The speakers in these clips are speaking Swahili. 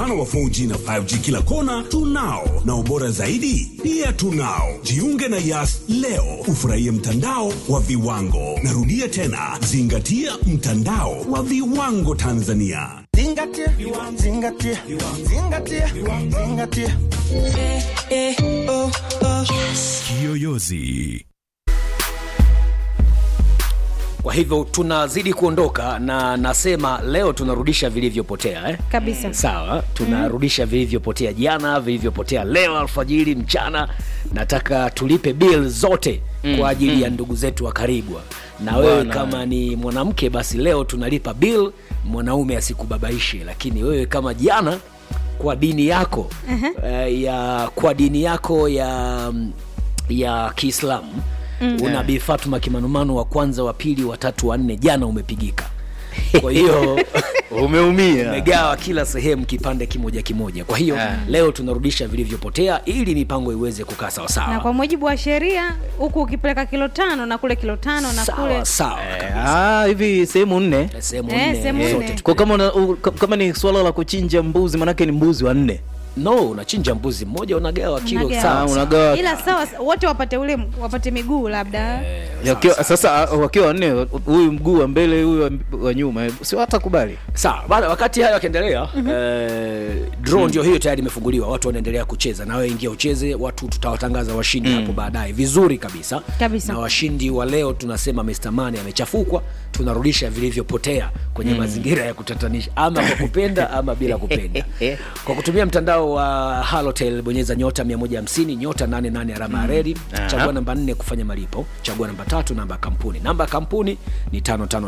mtandao wa 4G na 5G kila kona tunao, na ubora zaidi pia tunao. Jiunge na Yas leo ufurahie mtandao wa viwango. Narudia tena, zingatia mtandao wa viwango Tanzania. Zingatia, zingatia, zingatia, zingatia. Kiyoyozi. Kwa hivyo tunazidi kuondoka na nasema leo tunarudisha vilivyopotea eh? kabisa Sawa, tunarudisha vilivyopotea jana, vilivyopotea leo alfajiri, mchana. Nataka tulipe bill zote kwa ajili ya ndugu zetu wa Karibwa. Na wewe Bwana. kama ni mwanamke, basi leo tunalipa bill, mwanaume asikubabaishe. Lakini wewe kama jana, kwa dini yako eh, ya kwa dini yako ya ya Kiislamu una Bi Fatuma Kimanumanu wa kwanza, wa pili, wa tatu, wa nne, jana umepigika. Kwa hiyo umeumia umegawa kila sehemu kipande kimoja kimoja. Kwa hiyo Ah. leo tunarudisha vilivyopotea ili mipango iweze kukaa na sawasawa kwa mujibu wa sheria huku ukipeleka kilo tano na kule kilo tano na kule sawa sawa Eh, kabisa. ah, hivi sehemu nne Sehemu Eh, nne sehemu zote nne. tu- kwa kama, una, u, ka- kama ni swala la kuchinja mbuzi manake ni mbuzi wanne no unachinja mbuzi mmoja unagawa kilo Unagawa. sawa Ah, sawa. unagawa ila sawa wote wapate ule wapate miguu labda Yakiwa- sasa ah, wakiwa wanne huyu mguu wa mbele huyu wa, wa nyuma sio hata kubali sawa bana wakati hayo yakiendelea eh, draw ndio hiyo tayari imefunguliwa watu wanaendelea kucheza na wewe ingia ucheze watu tutawatangaza washindi hapo baadaye vizuri kabisa Kabisa. na washindi wa leo tunasema Mr. Money amechafukwa tunarudisha vilivyopotea kwenye mazingira ya kutatanisha ama kwa kupenda ama bila kupenda kwa kutumia mtandao wa halotel bonyeza nyota 150 nyota 88 alama ya redi Aha. chagua namba 4 kufanya malipo chagua namba tatu namba ya kampuni namba ya kampuni ni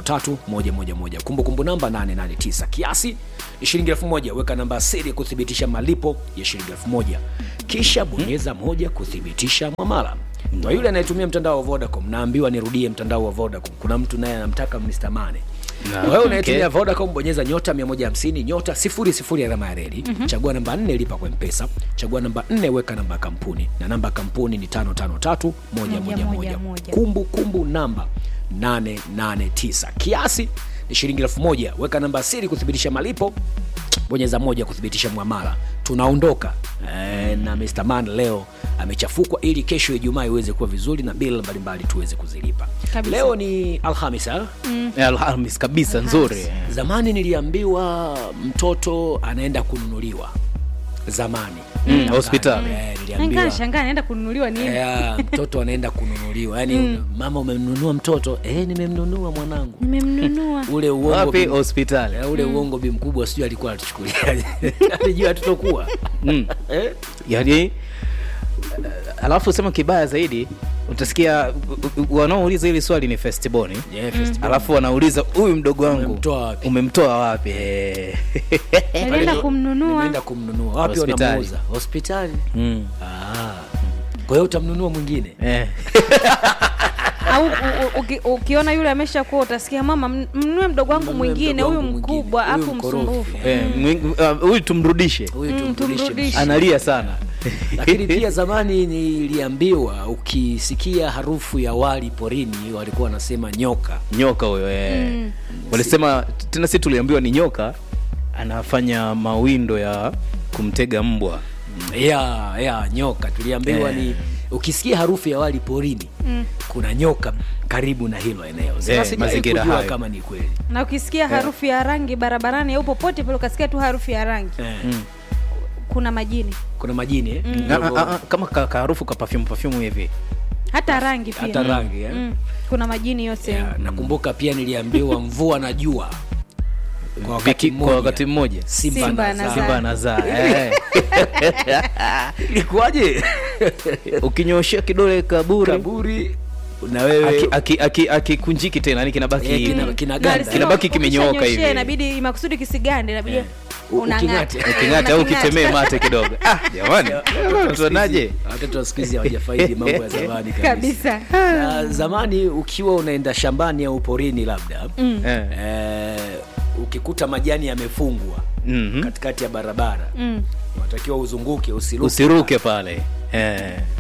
553111 kumbukumbu namba 889 kiasi ni shilingi 1000 weka namba ya siri kuthibitisha malipo ya shilingi 1000 kisha bonyeza moja kuthibitisha mwamala kwa yule anayetumia mtandao wa Vodacom naambiwa nirudie mtandao wa Vodacom kuna mtu naye anamtaka Mr. Money Na, wewe unayetumia okay. Vodacom bonyeza nyota 150 nyota 00 alama ya reli chagua namba 4 lipa kwa mpesa chagua namba 4 weka namba ya kampuni na namba ya kampuni ni 553111 moja. kumbu kumbu namba 889 kiasi ni shilingi 1000 weka namba ya siri kuthibitisha malipo bonyeza moja kuthibitisha mwamala tunaondoka e, na Mr. Man leo amechafukwa ili kesho Ijumaa iweze kuwa vizuri na bill mbalimbali tuweze kuzilipa Kabisa. leo ni Alhamis ha? Eh, alhamis kabisa nzuri zamani niliambiwa mtoto anaenda kununuliwa zamani Mm, hospitali. Eh, Nikaa niliambiwa shangaa naenda kununuliwa nini eh, mtoto anaenda kununuliwa yaani mama umemnunua mtoto eh, nimemnunua mwanangu nimemnunua ule uongo wapi bi- hospitali eh, ule uongo bi mkubwa sijui alikuwa atuchukulia alijua hatutokuwa mm. eh? yani eh, alafu sema kibaya zaidi utasikia u- u- wanaouliza hili swali ni festiboni Yeah, festival. alafu wanauliza huyu mdogo wangu Umemtoa wapi? umemtoa wapi Eh. nilienda kumnunua nimeenda kumnunua wapi Hospitali. wanamuuza hospitali mm. ah. kwa hiyo utamnunua mwingine eh. au u- u- uki- ukiona yule amesha kuwa utasikia mama m- mnunue mdogo wangu Mnunue mwingine mdogo huyu wangu mwingine, mkubwa huyu afu mkorofi. msumbufu Eh, mwing- ah, huyu tumrudishe huyu Mm, tumrudishe tumrudishe. analia sana lakini pia zamani niliambiwa ukisikia harufu ya wali porini walikuwa wanasema nyoka nyoka huyo eh. walisema tena si tuliambiwa ni nyoka anafanya mawindo ya kumtega mbwa ya ya nyoka tuliambiwa Eh. ni ukisikia harufu ya wali porini kuna nyoka karibu na hilo eneo Sasa Eh, sijawahi mazingira kujua hayo. kama ni kweli na ukisikia harufu ya rangi barabarani au popote pale ukasikia tu harufu ya rangi eh. kuna majini kuna majini eh? Na- Ndogo- ah, ah, kama ka- kaharufu ka perfume perfume hivi hata rangi pia hata rangi eh? mm. kuna majini yote Ya, nakumbuka pia niliambiwa mvua na jua kwa wakati Viki- kwa wakati mmoja mmoja simba, Simba na na zaa. simba anazaa eh. ilikuwaje ukinyoshea kidole kaburi kaburi na wewe akikunjiki aki, aki, akikunjiki tena yani kinabaki Eh, kina- Na kinaganda. alisema Kinabaki kimenyooka ukishanyoshea hivi. inabidi makusudi kisigande inabidi U- unang'ata uking'ate. uking'ata au ukitemee mate kidogo ah, jamani tunaje watoto wa siku hizi hawajafaidi mambo ya zamani kabisa kabisa na zamani ukiwa unaenda shambani au porini labda eh. eh, ukikuta majani yamefungwa Mhm. katikati ya barabara mm. unatakiwa uzunguke usiruke usiruke pale eh.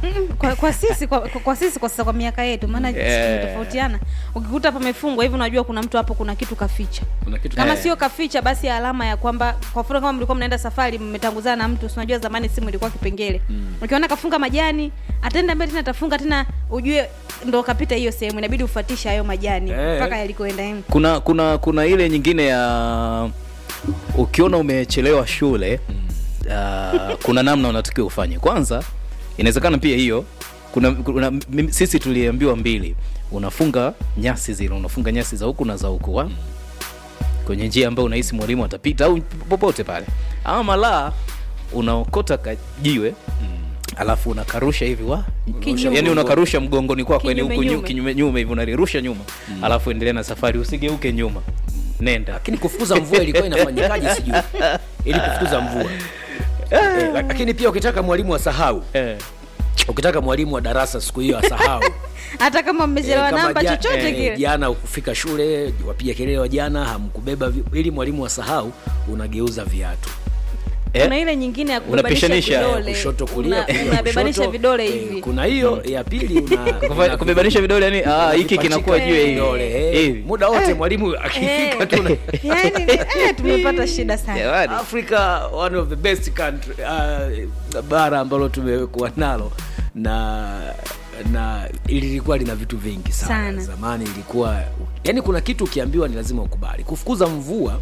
Mm, kwa, kwa sisi kwa, kwa, kwa sisi kwa sasa kwa miaka yetu maana Yeah. yeah. tofautiana ukikuta hapo amefungwa hivi unajua kuna mtu hapo kuna kitu kaficha kuna kitu kama Eh. sio kaficha basi alama ya kwamba kwa mfano kama mlikuwa mnaenda safari mmetanguzana na mtu si unajua zamani simu ilikuwa kipengele mm. ukiona kafunga majani ataenda mbele tena atafunga tena ujue ndo kapita hiyo sehemu inabidi ufuatishe hayo majani Eh. mpaka yalikoenda em. kuna kuna kuna ile nyingine ya ukiona umechelewa shule uh, kuna namna unatakiwa ufanye kwanza inawezekana pia hiyo kuna, kuna mimi- sisi tuliambiwa mbili unafunga nyasi zile unafunga nyasi za huku na za huku wa kwenye njia ambayo unahisi mwalimu atapita au popote pale ama malaa unaokota kajiwe alafu unakarusha hivi wa Kinyume. yani unakarusha mgongoni kwako yani Kinyume huku nyu- nyume. kinyume nyume hivi unalirusha nyuma alafu endelea na safari usigeuke nyuma nenda lakini kufukuza mvua ilikuwa inafanyikaje sijui ili kufukuza mvua eh, lakini pia ukitaka mwalimu asahau eh. ukitaka mwalimu wa darasa siku hiyo asahau hata kama mmechelewa Eh, kama namba ja- chochote eh, kile jana ukufika shule wapiga kelele wa jana hamkubeba vi- ili mwalimu asahau unageuza viatu kuna ile nyingine ya kubebanisha Unapishanisha, vidole kushoto kulia Una- kulia, unabebanisha kushoto. vidole Eh, hivi kuna hiyo ya pili una- Kufa- una- kubebanisha vidole yani ah, hiki kinakuwa juu ya hivi. vidole eh. hivi muda wote mwalimu akifika tu na- yani eh, tumepata shida sana Jamani. africa one of the best country uh, bara ambalo tumekuwa nalo na na lilikuwa lina vitu vingi sana, Sana. zamani ilikuwa yani kuna kitu ukiambiwa ni lazima ukubali kufukuza mvua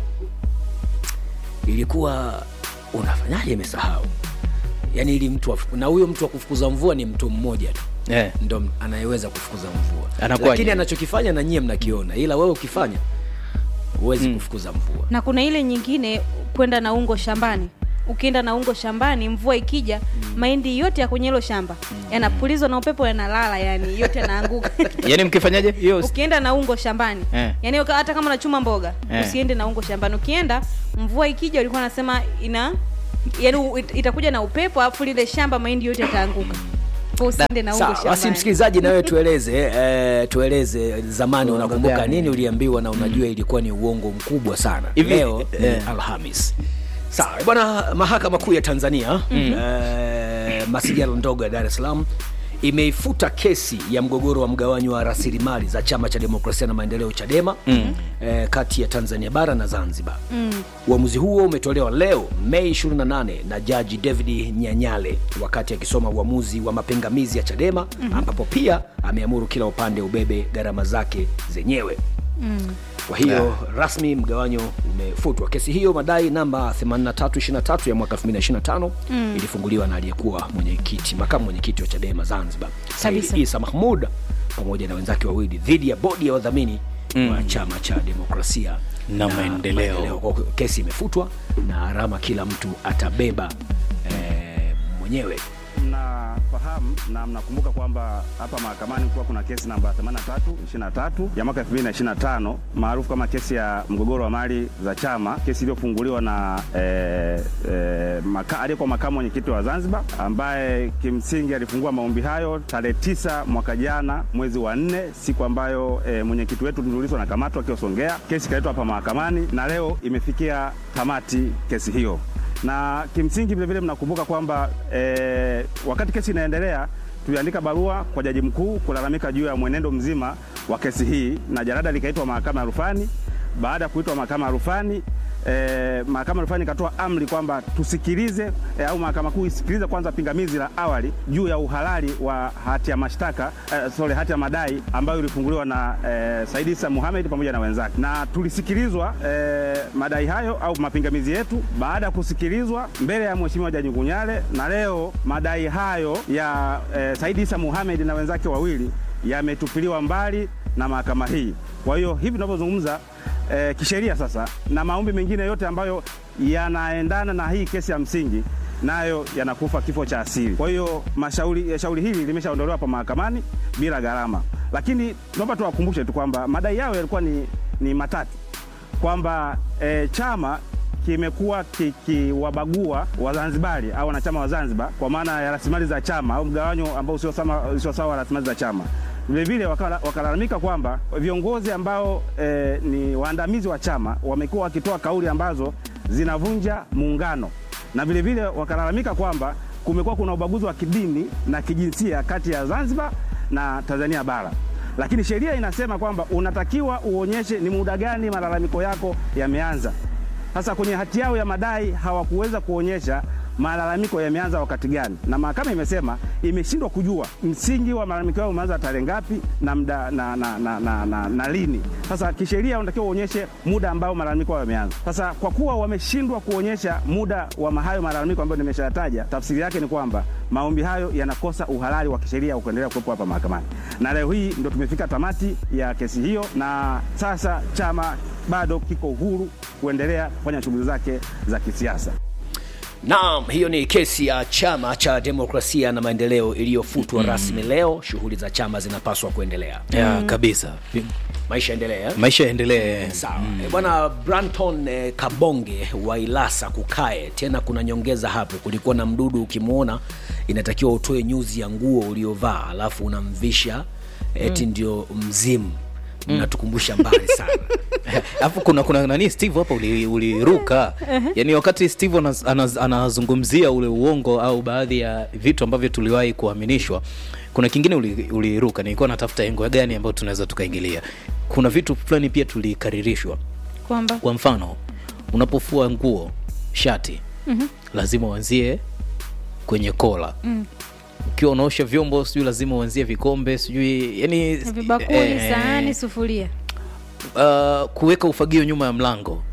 ilikuwa unafanyaje imesahau yani ili mtu afu- na huyo mtu wa kufukuza mvua ni mtu mmoja tu Eh. ndo m- anayeweza kufukuza mvua Anakuwaje? lakini anachokifanya na nyie mnakiona ila wewe ukifanya huwezi kufukuza mvua na kuna ile nyingine kwenda na ungo shambani ukienda na ungo shambani mvua ikija mahindi yote ya kwenye hilo shamba yanapulizwa na upepo yanalala yani yote yanaanguka yani mkifanyaje hiyo ukienda na ungo shambani Eh. yani uka- hata kama unachuma mboga Eh. usiende na ungo shambani ukienda mvua ikija ulikuwa nasema ina yani u- it- itakuja na upepo alafu lile shamba mahindi yote yataanguka Kwa usiende na ungo Sawa, basi shambani msikilizaji nawe tueleze eh, tueleze zamani Uongo unakumbuka gani? nini uliambiwa na unajua ilikuwa ni uongo mkubwa sana Hivi- leo ni eh. alhamis sawa bwana mahakama kuu ya tanzania eh, masijalo ndogo ya dar es salaam imeifuta kesi ya mgogoro wa mgawanyo wa rasilimali za chama cha demokrasia na maendeleo chadema mm. eh, kati ya tanzania bara na zanzibar mm. uamuzi huo umetolewa leo mei 28 na jaji david nyanyale wakati akisoma uamuzi wa mapingamizi ya chadema mm. ambapo pia ameamuru kila upande ubebe gharama zake zenyewe kwa hiyo rasmi mgawanyo umefutwa kesi hiyo madai namba 8323 ya mwaka 2025 mm. ilifunguliwa na aliyekuwa mwenyekiti makamu mwenyekiti wa chadema zanzibar Kabisa. Said isa mahmud pamoja na wenzake wawili dhidi ya bodi ya wadhamini mm. wa chama cha demokrasia Na maendeleo. Kwa hiyo kesi imefutwa na gharama kila mtu atabeba eh, mwenyewe mnafahamu na mnakumbuka kwamba hapa mahakamani kuwa kuna kesi namba 8323 ya mwaka 2025 maarufu kama kesi ya mgogoro wa mali za chama, kesi iliyofunguliwa na eh, eh, maka, aliyekuwa makamu mwenyekiti wa Zanzibar ambaye kimsingi alifungua maombi hayo tarehe tisa mwaka jana mwezi wa nne, siku ambayo eh, mwenyekiti wetu Tundu Lissu anakamatwa akiwa Songea. Kesi ikaletwa hapa mahakamani na leo imefikia tamati kesi hiyo na kimsingi vilevile mnakumbuka kwamba eh, wakati kesi inaendelea tuliandika barua kwa jaji mkuu kulalamika juu ya mwenendo mzima wa kesi hii, na jarada likaitwa mahakama ya rufani. Baada ya kuitwa mahakama ya rufani eh, mahakama ya rufani ikatoa amri kwamba tusikilize eh, au mahakama kuu isikilize kwanza pingamizi la awali juu ya uhalali wa hati ya mashtaka eh, sorry, hati ya madai ambayo ilifunguliwa na eh, Said Issa Mohamed pamoja na wenzake, na tulisikilizwa eh, madai hayo au mapingamizi yetu. Baada ya kusikilizwa mbele ya mheshimiwa Jaji Ngunyale, na leo madai hayo ya eh, Said Issa Mohamed na wenzake wawili yametupiliwa mbali na mahakama hii. Kwa hiyo hivi tunavyozungumza eh, kisheria sasa na maombi mengine yote ambayo yanaendana na hii kesi ya msingi nayo yanakufa kifo cha asili. Kwa hiyo mashauri eh, shauri hili limeshaondolewa hapa mahakamani bila gharama, lakini tunaomba tuwakumbushe tu kwamba madai yao yalikuwa ni, ni matatu kwamba eh, chama kimekuwa kikiwabagua Wazanzibari au wanachama wa Zanzibar kwa maana ya rasilimali za chama au mgawanyo ambao usio sama- usio sawa wa rasilimali za chama. Vilevile wakala- wakalalamika kwamba viongozi ambao eh, ni waandamizi wa chama wamekuwa wakitoa kauli ambazo zinavunja muungano na vilevile wakalalamika kwamba kumekuwa kuna ubaguzi wa kidini na kijinsia kati ya Zanzibar na Tanzania bara, lakini sheria inasema kwamba unatakiwa uonyeshe ni muda gani malalamiko yako yameanza. Sasa kwenye hati yao ya madai hawakuweza kuonyesha malalamiko yameanza wakati gani, na mahakama imesema imeshindwa kujua msingi wa malalamiko yao umeanza tarehe ngapi na, mda, na, na, na, na, na, na lini. Sasa kisheria unatakiwa uonyeshe muda ambao malalamiko yao yameanza. Sasa kwa kuwa wameshindwa kuonyesha muda wa hayo malalamiko ambayo nimeshayataja, tafsiri yake ni kwamba maombi hayo yanakosa uhalali wa kisheria wa kuendelea kuwepo hapa mahakamani, na leo hii ndo tumefika tamati ya kesi hiyo, na sasa chama bado kiko huru kuendelea kufanya shughuli zake za kisiasa. Naam, hiyo ni kesi ya chama cha demokrasia na maendeleo iliyofutwa rasmi leo. Shughuli za chama zinapaswa kuendelea, ya kabisa maisha endelee. eh? maisha yaendelee Sawa Eh, bwana Branton eh, Kabonge wa Ilasa kukae tena. Kuna nyongeza hapo, kulikuwa na mdudu ukimwona inatakiwa utoe nyuzi ya nguo uliovaa alafu unamvisha eti ndio mzimu. Mnatukumbusha mbali sana alafu kuna kuna nani steve hapa uli- uliruka yaani wakati steve anaz- anaz- anazungumzia ule uongo au baadhi ya vitu ambavyo tuliwahi kuaminishwa kuna kingine uli- uliruka nilikuwa natafuta engo gani ambayo tunaweza tukaingilia kuna vitu fulani pia tulikaririshwa kwamba kwa mfano unapofua nguo shati mm-hmm. lazima uanzie kwenye kola mm. ukiwa unaosha vyombo sijui lazima uanzie vikombe sijui yani vibakuli eh, sahani sufuria uh, kuweka ufagio nyuma ya mlango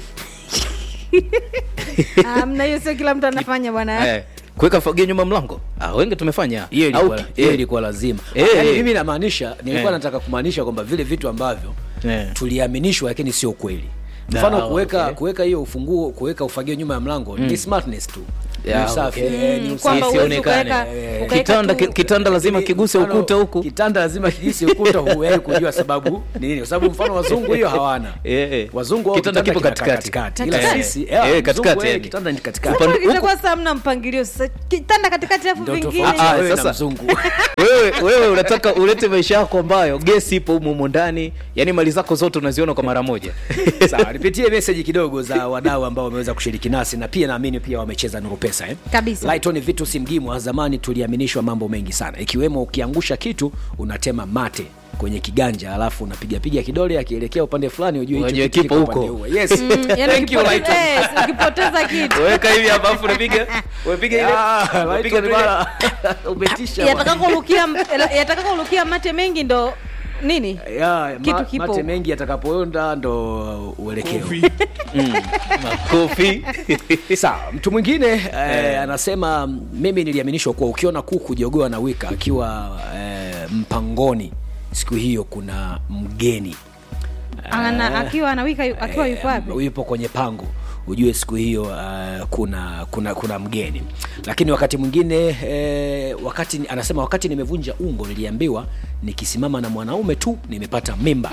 Ah, mna hiyo sio kila mtu anafanya bwana eh, kuweka ufagio nyuma ya mlango ah, wengi tumefanya hiyo Au ilikuwa, ki- hiyo eh, ilikuwa lazima Eh, yaani eh. mimi namaanisha nilikuwa Eh. nataka kumaanisha kwamba vile vitu ambavyo Eh. tuliaminishwa lakini sio kweli Ah, mfano kuweka okay. kuweka hiyo ufunguo kuweka ufagio nyuma ya mlango ni smartness tu Yeah, Ni usafi, okay. eh, ni Mm, usafi. kwamba huwezi Isionekane. ukaweka- Eh, ukaweka kitanda, tu- ki- kitanda lazima Lakini kiguse mfano, ukuta huku kitanda lazima kiguse ukuta huwezi kujua sababu ni nini kwa sababu mfano wazungu hiyo hawana Eh, eh. wazungu wao Kitanda kipo kinakaa katikati. ila Eh, sisi eh, eh, mzungu, katikati eh, yani. kitanda ni katikati Upande- Sasa itakuwa saa mna mpangilio sasa kitanda katikati alafu ndio vingine tofauti Ah, ya wewe na sasa- mzungu wewe wewe unataka ulete maisha yako ambayo gesi ipo humo humo ndani yani mali zako zote unaziona kwa mara moja sawa nipitie meseji kidogo za wadau ambao wameweza kushiriki nasi na pia naamini pia wamecheza nuru pesa eh? Kabisa. Lighton vitu simgimwa zamani tuliaminishwa mambo mengi sana ikiwemo ukiangusha kitu unatema mate kwenye kiganja alafu unapigapiga kidole akielekea upande fulani ujue hicho Unajua kitu kipo kiko huko. upande huo. yes Mm, yani Thank you, ukipoteza- Lighton. eh, ukipoteza kitu weka hivi hapa afu unapiga unapiga ile Ah, unapiga Lighton bwana, umetisha bwana. yatakakolukia yatakakolukia mate mengi ndo nini Ya, Kitu ma- kipo mate huko. mengi yatakapoenda ndo uelekeo makofi sawa mtu mwingine eh, anasema mimi niliaminishwa kuwa ukiona kuku jogoa na wika akiwa eh, mpangoni siku hiyo kuna mgeni Ana, akiwa anawika yu- akiwa yuko wapi yupo kwenye pango ujue siku hiyo uh, kuna kuna kuna mgeni lakini wakati mwingine eh, wakati anasema wakati nimevunja ungo niliambiwa nikisimama na mwanaume tu nimepata mimba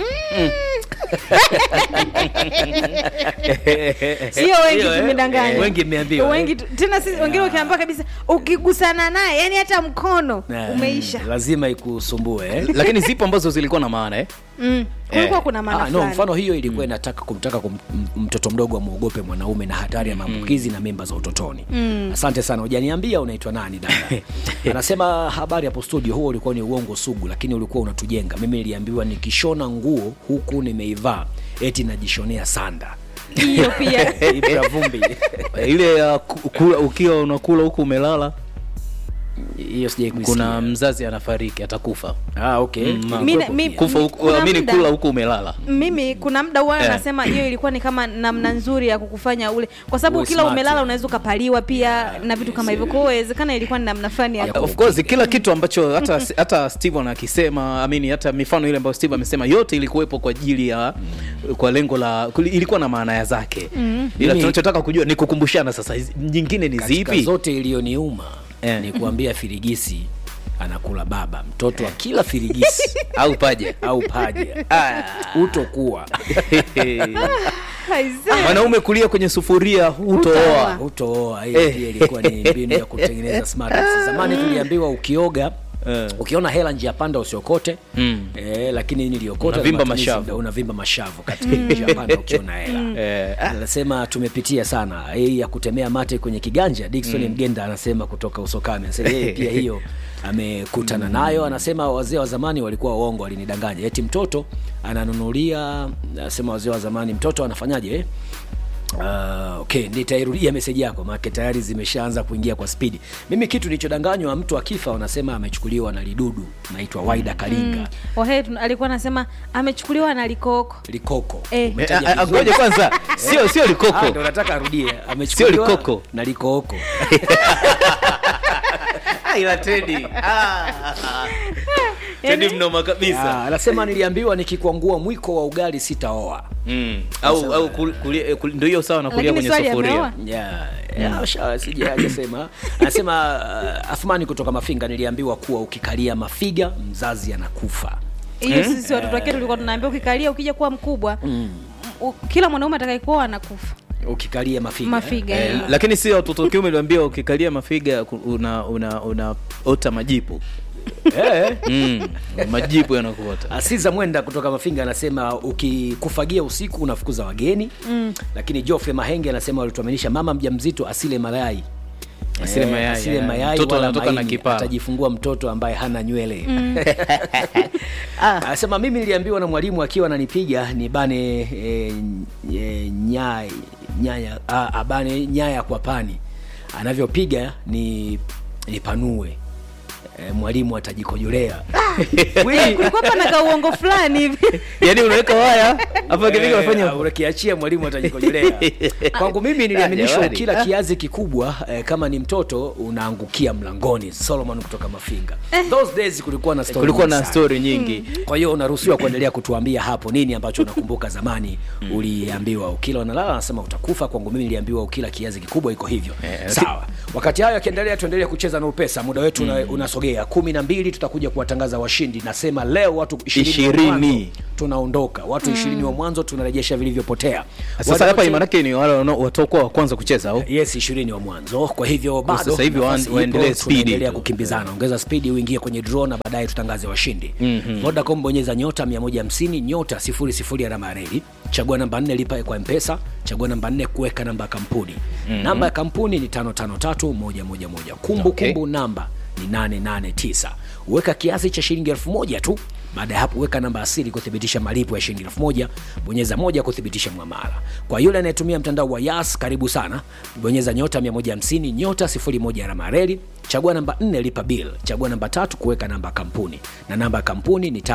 sio wengi Hiyo, eh, tumedanganya eh, wengi mmeambiwa, wengi eh. tu- tena si wengine ukiambiwa kabisa ukigusana naye yani hata mkono Eh, umeisha lazima ikusumbue eh? lakini zipo ambazo zilikuwa na maana eh? mm. kulikuwa Eh. kuna maana Ah, no, fulani mfano hiyo ilikuwa inataka kumtaka kum, m- mtoto mdogo amwogope mwanaume na hatari ya maambukizi na mimba za utotoni mm. asante sana hujaniambia unaitwa nani dada anasema habari hapo studio huo ulikuwa ni uongo sugu lakini ulikuwa unatujenga mimi niliambiwa nikishona nguo huku nimeivaa eti najishonea sanda hiyo pia Ibra vumbi ile ya ku- kula ukiwa unakula huku umelala hiyo sijai kuisikia. kuna mzazi anafariki atakufa ah, okay. Mm, Mi- Ilikuwepo mi- pia. kufa huku Kuna amini muda- kula huku umelala mimi kuna muda huwa Eh. anasema hiyo ilikuwa ni kama namna nzuri ya kukufanya ule kwa sababu Uwe kila smart. umelala unaweza ukapaliwa pia na vitu kama hivyo kwa hiyo inawezekana ilikuwa ni namna fulani ya of course kila kitu ambacho hata hata Steven akisema amini hata mifano ile ambayo Steve amesema yote ilikuwepo kwa ajili ya kwa lengo la kuli- ilikuwa na maana ya zake ila Mimi- tunachotaka kujua ni kukumbushana sasa hizi- nyingine ni katika zipi zote iliyoniuma Eh. ni kuambia firigisi anakula baba mtoto wa kila firigisi au paje au paja ah, utokuwa Aisee. mwanaume kulia kwenye sufuria Hutaoa. hutooa utooa hiyo Eh. pia ilikuwa ni mbinu ya kutengeneza smart. zamani tuliambiwa ukioga Eh. ukiona hela njia panda usiokote Mm. eh, lakini niliokota Unavimba na matumizi mashavu. ndio unavimba mashavu katika njia panda ukiona hela Eh, ah. anasema tumepitia sana hii ya kutemea mate kwenye kiganja Dickson Mgenda anasema kutoka Usokame anasema yeye pia hiyo amekutana nayo anasema wazee wa zamani walikuwa waongo walinidanganya eti mtoto ananunulia anasema wazee wa zamani mtoto anafanyaje eh? Uh, okay nitairudia meseji yako maake tayari zimeshaanza kuingia kwa spidi mimi kitu nilichodanganywa mtu akifa wanasema amechukuliwa na lidudu naitwa waida kalinga Wahe tun- alikuwa anasema amechukuliwa na likoko likoko Eh. Eh, Umetaja ah, ah, vizuri. ngoja kwanza sio sio Ah, likoko ndo nataka arudie amechukuliwa likoko. na likooko ila tedi tedi mnoma kabisa Ah, anasema niliambiwa nikikwangua mwiko wa ugali sitaoa Mm. au au kul- kulia- eh, kul- ndio hiyo sawa na kulia Lakini kwenye swali sufuria ameoa? Yeah, yeah, sha- sija- hajasema anasema uh, athmani kutoka mafinga niliambiwa kuwa ukikalia mafiga mzazi anakufa hiyo sisi watoto wake tulikuwa tunaambia ukikalia ukija kuwa mkubwa u- kila mwanaume atakayekuwa anakufa ukikalia mafiga mafiga Eh, eh. lakini si watoto wa kiume uliambia ukikalia mafiga ku- una una unaota majipu eh. mm. majipu yanakuota Asiza Mwenda kutoka Mafinga anasema ukikufagia usiku unafukuza wageni mm. Lakini Joffrey Mahenge anasema walituaminisha mama mjamzito asile mayai Asile Eh, mayai, asile yeah. mayai Mtoto wala anatoka na maini. kipara. atajifungua mtoto ambaye hana nywele anasema mimi niliambiwa na mwalimu akiwa ananipiga nibane e, e, nyaya nyaya a, abane nyaya kwa pani anavyopiga ni nipanue e, mwalimu atajikojolea Kweli? kulikuwa pana kauongo fulani hivi yaani unaweka waya afu akipiga unafanya Eh, ukiachia mwalimu atajikojolea kwangu mimi niliaminishwa jamani. ukila kiazi kikubwa eh, kama ni mtoto unaangukia mlangoni solomon kutoka mafinga those days kulikuwa na story kulikuwa nyingi na sana. story nyingi kwa hiyo unaruhusiwa kuendelea kutuambia hapo nini ambacho unakumbuka zamani uliambiwa ukila unalala anasema utakufa kwangu mimi niliambiwa ukila kiazi kikubwa iko hivyo Eh, sawa wakati hayo akiendelea tuendelee kucheza na upesa muda wetu una- unasogea kumi na mbili tutakuja kuwatangaza washindi nasema leo watu ishirini wa Ishirini. mwanzo tunaondoka watu ishirini wa mwanzo tunarejesha vilivyopotea sasa Wale hapa wote- imanake ni wale wanao- watakuwa wa kwanza kucheza au yes ishirini wa mwanzo kwa hivyo bado sasa hivi nafasi waan- ipo, waendelee speed tunaendelea tu. kukimbizana ongeza spidi uingie kwenye draw na baadaye tutangaze washindi mm-hmm. vodacom bonyeza nyota 150 nyota 00 alama ya reli chagua namba 4 lipa kwa mpesa chagua namba 4 kuweka namba ya kampuni mm-hmm. namba ya kampuni ni 553111 kumbu Okay. kumbu namba ni 889 weka kiasi cha shilingi elfu moja tu baada ya hapo weka namba asili kuthibitisha malipo ya shilingi elfu moja bonyeza moja kuthibitisha mwamala kwa yule anayetumia mtandao wa yas karibu sana bonyeza nyota 150 nyota 01 alama ya reli chagua namba 4 lipa bill chagua namba tatu kuweka namba ya kampuni na namba ya kampuni ni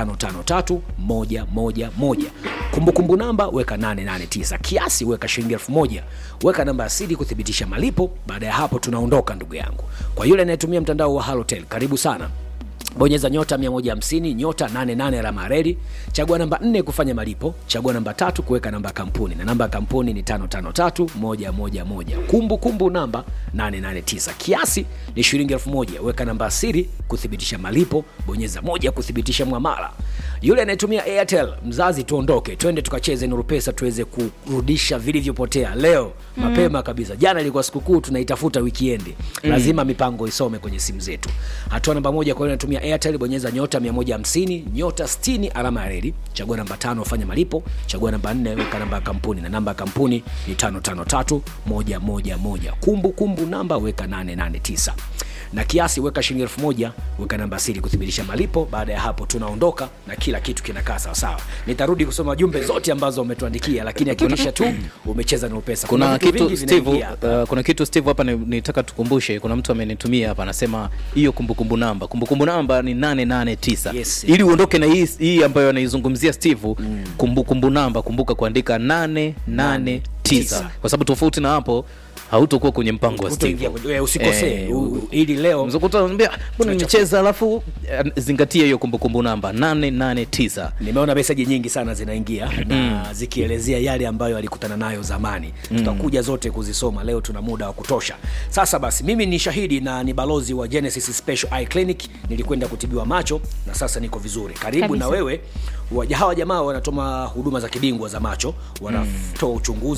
553111 kumbukumbu namba weka 889 kiasi weka shilingi elfu moja weka namba asili kuthibitisha malipo baada ya hapo tunaondoka ndugu yangu kwa yule anayetumia mtandao wa halotel karibu sana bonyeza nyota 150 nyota 88 alama ya reli chagua namba 4 kufanya malipo chagua namba tatu kuweka namba ya kampuni na namba ya kampuni ni 553111 kumbu kumbu namba 889 kiasi ni shilingi 1000 weka namba siri kuthibitisha malipo bonyeza moja kuthibitisha mwamala yule anayetumia airtel mzazi tuondoke twende tukacheze nuru pesa tuweze kurudisha vilivyopotea leo mm. mapema kabisa jana ilikuwa sikukuu tunaitafuta wikiendi mm. lazima mipango isome kwenye simu zetu hatua namba moja kwa yule anatumia airtel bonyeza nyota 150 nyota 60 alama ya reli chagua namba tano fanya malipo chagua namba 4 weka namba ya kampuni na namba ya kampuni ni 553111 kumbu kumbu namba weka 889 na kiasi weka shilingi elfu moja weka namba siri kuthibitisha malipo baada ya hapo tunaondoka na kila kitu kinakaa sawasawa nitarudi kusoma jumbe zote ambazo umetuandikia lakini hakikisha tu umecheza na upesa kuna vitu kitu vingi steve vinaingia hapa. uh, kuna kitu steve hapa ni- nitaka tukumbushe kuna mtu amenitumia hapa anasema hiyo kumbukumbu namba kumbukumbu namba ni 889 Yes. ili uondoke na hii hii ambayo anaizungumzia steve mm. kumbukumbu namba kumbuka kuandika 889 Tisa. kwa sababu tofauti na hapo hautokuwa kwenye mpango wa Utaingia steve kwenye- eh, usikosee Eh, u- ili leo mzakuta mbona nimecheza alafu eh, zingatia hiyo kumbukumbu namba 889 nimeona meseji nyingi sana zinaingia na zikielezea yale ambayo alikutana nayo zamani tutakuja zote kuzisoma leo tuna muda wa kutosha sasa basi mimi ni shahidi na ni balozi wa genesis special eye clinic nilikwenda kutibiwa macho na sasa niko vizuri karibu Kabisa. na wewe wa- hawa jamaa wanatoa huduma za kibingwa za macho wanatoa uchunguzi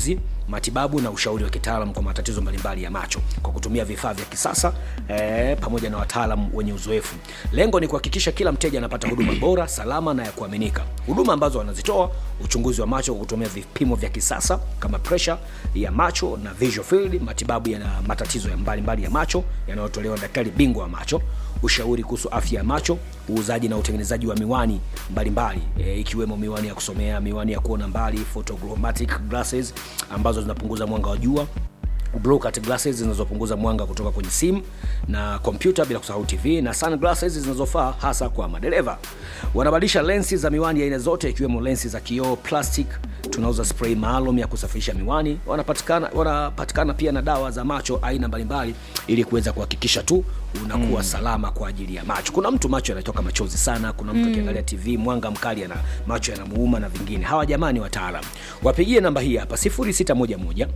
matibabu na ushauri wa kitaalam kwa matatizo mbalimbali ya macho kwa kutumia vifaa vya kisasa eh, pamoja na wataalam wenye uzoefu lengo ni kuhakikisha kila mteja anapata huduma bora salama na ya kuaminika huduma ambazo wanazitoa uchunguzi wa macho kwa kutumia vipimo vya kisasa kama presha ya macho na visual field matibabu ya matatizo ya mbalimbali ya macho yanayotolewa na daktari bingwa wa macho ushauri kuhusu afya ya macho uuzaji na utengenezaji wa miwani mbalimbali e, ikiwemo miwani ya kusomea miwani ya kuona mbali photogrammatic glasses ambazo zinapunguza mwanga wa jua blue cut glasses zinazopunguza mwanga kutoka kwenye simu na kompyuta bila kusahau tv na sunglasses zinazofaa hasa kwa madereva wanabadilisha lensi za miwani ya aina zote ikiwemo lensi za kioo plastic tunauza spray maalum ya kusafisha miwani wanapatikana wanapatikana pia na dawa za macho aina mbalimbali ili kuweza kuhakikisha tu unakuwa mm. salama kwa ajili ya macho kuna mtu macho yanatoka machozi sana kuna mtu akiangalia mm. tv mwanga mkali ana macho yanamuuma na vingine hawa jamani wataalam wapigie namba hii hapa 0611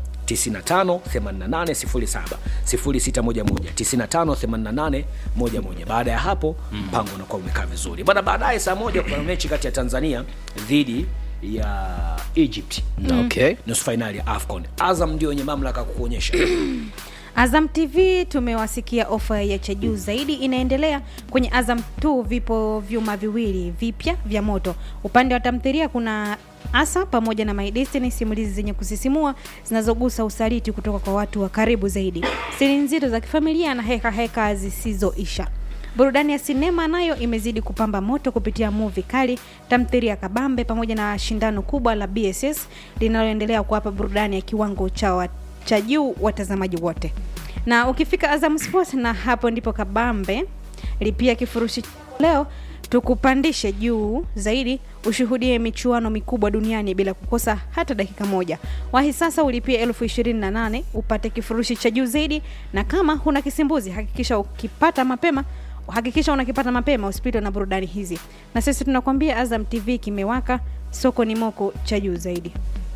958807 0611958811 baada ya hapo mpango unakuwa umekaa vizuri bana baadaye saa moja kuna mechi kati ya tanzania dhidi ya egypt okay nusu fainali ya afcon azam ndio wenye mamlaka kukuonyesha Azam TV tumewasikia ofa ya cha juu zaidi inaendelea kwenye Azam 2. Vipo vyuma viwili vipya vya moto. Upande wa tamthilia kuna Asa pamoja na My Destiny, simulizi zenye kusisimua zinazogusa usaliti kutoka kwa watu wa karibu zaidi, siri nzito za kifamilia na heka heka zisizoisha. Burudani ya sinema nayo imezidi kupamba moto kupitia movie kali, tamthilia kabambe pamoja na shindano kubwa la BSS linaloendelea kuwapa burudani ya kiwango cha wa- cha juu watazamaji wote. Na ukifika Azam Sports, na hapo ndipo kabambe, lipia kifurushi leo tukupandishe juu zaidi, ushuhudie michuano mikubwa duniani bila kukosa hata dakika moja. Wahi sasa ulipie elfu ishirini na nane upate kifurushi cha juu zaidi, na kama huna kisimbuzi hakikisha ukipata mapema hakikisha unakipata mapema usipitwe na burudani hizi. Na sisi tunakwambia Azam TV kimewaka, soko ni moko cha juu zaidi.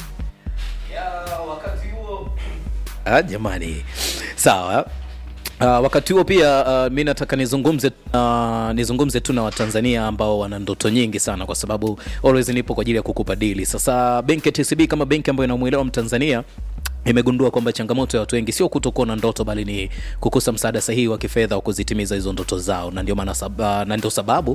ah, jamani sawa Uh, wakati huo pia uh, mi nataka nizungumze uh, nizungumze tu na watanzania ambao wana ndoto nyingi sana kwa sababu always nipo kwa ajili ya kukupa dili sasa benki ya tcb kama benki ambayo inamwelewa mtanzania imegundua kwamba changamoto ya watu wengi sio kutokuwa na ndoto bali ni kukosa msaada sahihi wa kifedha wa kuzitimiza hizo ndoto zao na ndio maana sab- uh, na ndio sababu